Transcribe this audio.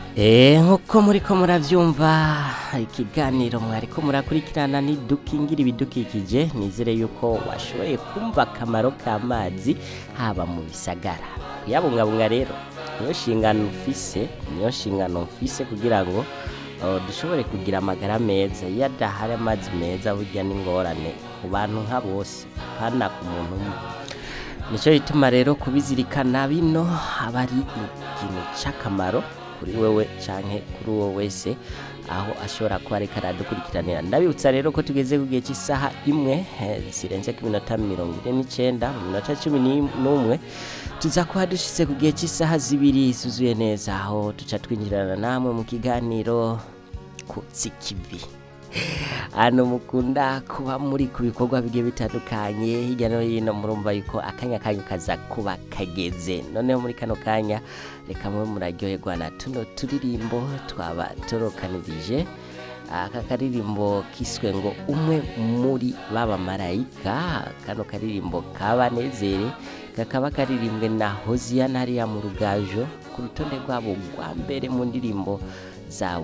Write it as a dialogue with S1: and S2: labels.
S1: Eh nkuko muriko muravyumva ikiganiro mwariko murakurikirana ni dukingira ibidukikije nizere yuko washoboye kumva akamaro k'amazi haba mu bisagara kuyabungabunga rero niyo nshingano ufise niyo nshingano mfise kugira ngo uh, dushobore kugira amagara meza iyo adahari amazi meza burya n'ingorane ku bantu nka bose pana ku muntu umwe nicyo gituma rero kubizirikana bino aba ari ikintu c'akamaro kuri wewe canke kuri uwo wese aho ashobora kuba ariko aradukurikiranira ndabibutsa rero ko tugeze ku gihe cy'isaha imwe eh, zirenze ku minota mirongo ine n'icenda mu minota cumi n'im- n'umwe tuza kuba dushitse ku gihe cy'isaha zibiri zuzuye neza aho tuca twinjirana namwe mu kiganiro kutsi kivi hano mukunda kuba muri ku bikorwa bigiye bitandukanye hirya no hino murumva yuko akanya kanyu kaza kuba kageze noneho muri kano kanya reka mwe muraryoherwa na tuno turirimbo twaba torokanirije aka karirimbo kiswe ngo umwe muri baba marayika kano karirimbo kabanezere kakaba karirimbwe na hoziyana hariya mu rugajo ku rutonde rwabo rwa mbere mu ndirimbo zabo